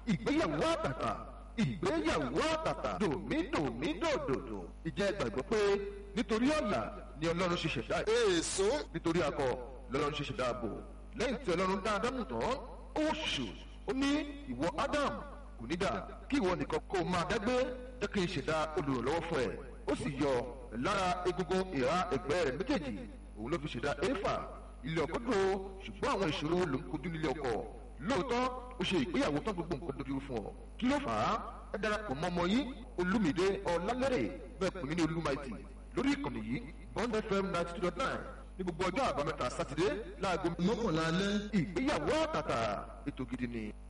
ìgbéyàwó àtàtà ìgbéyàwó àtàtà dòmídòmídòdòdò ìjẹ́ gbàgbọ́ pé nítorí ọ̀la ni ọlọ́run ṣe ṣẹ̀dá èso nítorí akọ lọ́lọ́run ṣe ṣẹ̀dá ààbò lẹ́yìn tí ọlọ́run dá ádámù tán ó ṣù ó ní ìwọ ádámù kò ní dà kí ìwọ nìkan kó o máa dágbé jẹ́ kí n ṣẹ̀dá olùrànlọ́wọ́ fún ẹ ó sì yọ lára egungun ìhà ẹ̀gbẹ́ rẹ̀ méjèèjì òun ló fi ṣẹ̀dá éfà ilé ọkọ dúró ṣùgbọ́n àwọn ìṣòro ló ń kojú nílé ọkọ lóòótọ́ ó ṣe ìgbéyàwó tán gbogbo nǹkan dojú fún ọ kí ló fà á ẹ darapọ̀ mọ́ ọmọ yín olúmídé ọlálẹ́rẹ̀ bẹ́ẹ̀ pè mí ní olúmaìtì lórí ìkànnì yìí bond fm ninety two dot nine ní gbogbo ọjọ́ àbámẹ́ta sátidé láago mọ́kànlá alẹ́ ìgbéyàwó àtàtà ètò gidi ni.